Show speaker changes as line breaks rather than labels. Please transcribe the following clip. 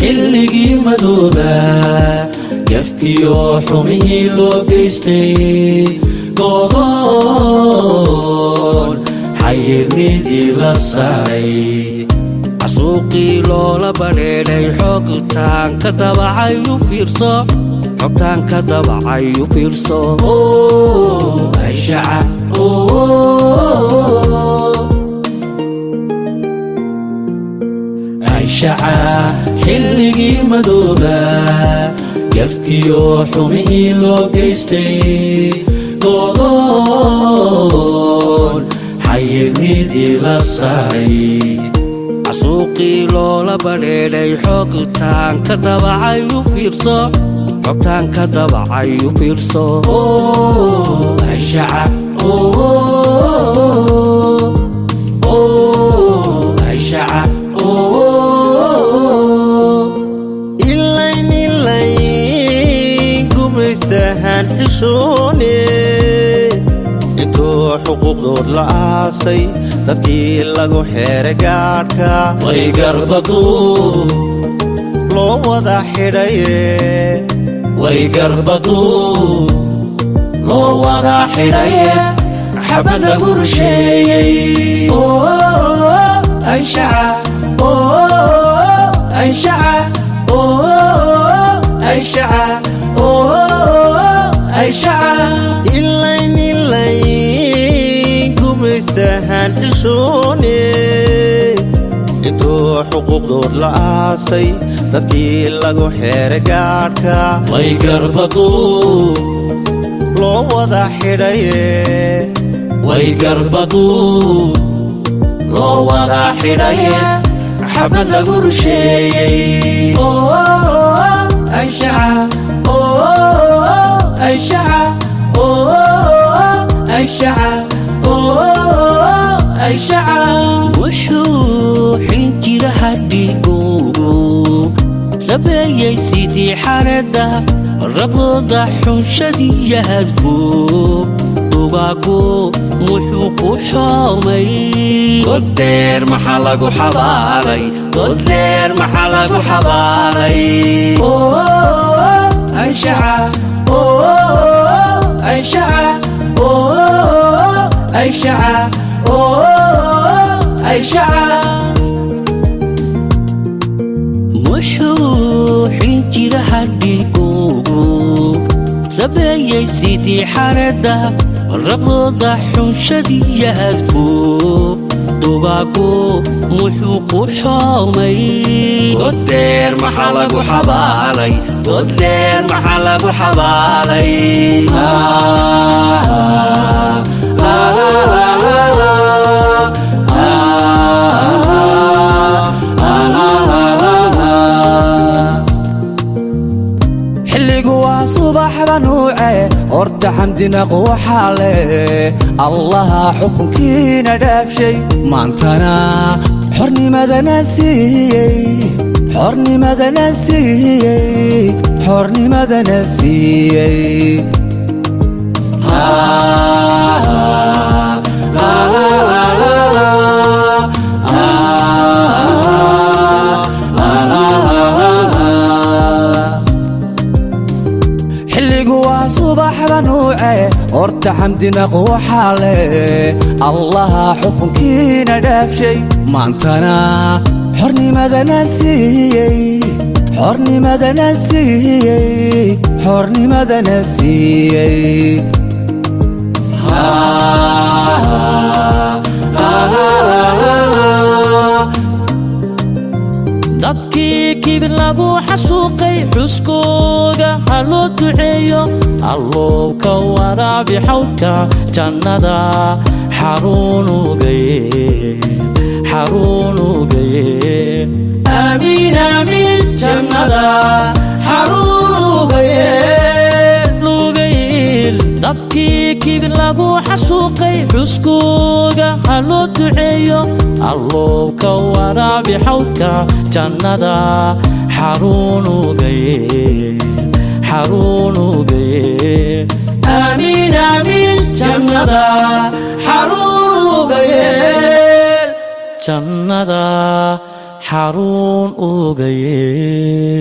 xilligii madoobaa gafkiyo xumihii loo geystay godoon xayirnidii la saaray
casuuqii loola badheedhay xogtaan ka dabacay u fiirso xogtaan ka dabacay u fiirso
ashaca anshaca xilligii madoobaa gafkiyo xumihii loo geystay godoon xayirnidii la saaray
casuuqii loola badheedhay xogtaan ka dabacay u fiirso xogtaan ka dabacay u fiirso
anshaca anshaca
ilayn ilayn gumaystahan xishoone intuu xuquuqdood la aasay dadkii lagu xeeray gaadhka
way garbadu
loo wada xidhaye
way garbadu loo wada xidhaye xabad lagu rusheeyey anshaca anshaca anshaca anshaca
ilayn ilayn gumaystahan xishoone intuu xuquuqdood la aasay dadkii lagu xeeray gaadhka
way garbadu
loo wada xidhaye
way garbadu loo wada xidhaye xabad lagu rusheeyey anshaca anshaca anshaca anshaca
wuxuu xinjira hadhigoogu sabeeyey sidii xaradda rabooda xunshadiyahadku dugaagu wuxuu ku xoomay
goddeer maxaa lagu xabaalay goddeer maxaa lagu xabaalay anshaca anshaca anshaca anshaca
wuxuu xinjira hadhigoogu sabeeyey sidii xaradda rabooda xunshadiyahadku dugaagu wuxuu ku xoomay
goddeer maxaa lagu xabaalay goddeer maxaa lagu xabaalay
xilligu waa subaxba nuuce horta xamdinaq waxaa leh allaha xukunkiina dhaafshay maantana xornimadana siiyey xornimadana siiyey xornimadana siiyey xilligu waa subaxba nuuce horta xamdinaq waxaa leh allaha xukunkiina dhaafshay maantana xornimadana siiyey xornimadana siiyey xornimadana siiyey
dadkii kibir lagu xasuuqay xuskooda ha loo duceeyo allow ka waraabi xawdka jannada xaruunugaye xaruunugaye
amiin amiin jannada xaruugaye
lugayl dadkii kibir lagu xasuuqay xuskooda ha loo duceeyo allow ka waraabi xawdka jannada xaruunugaye xaruunugaye
amiin amiin jannada xaruugaye
jannada xaruun ogaye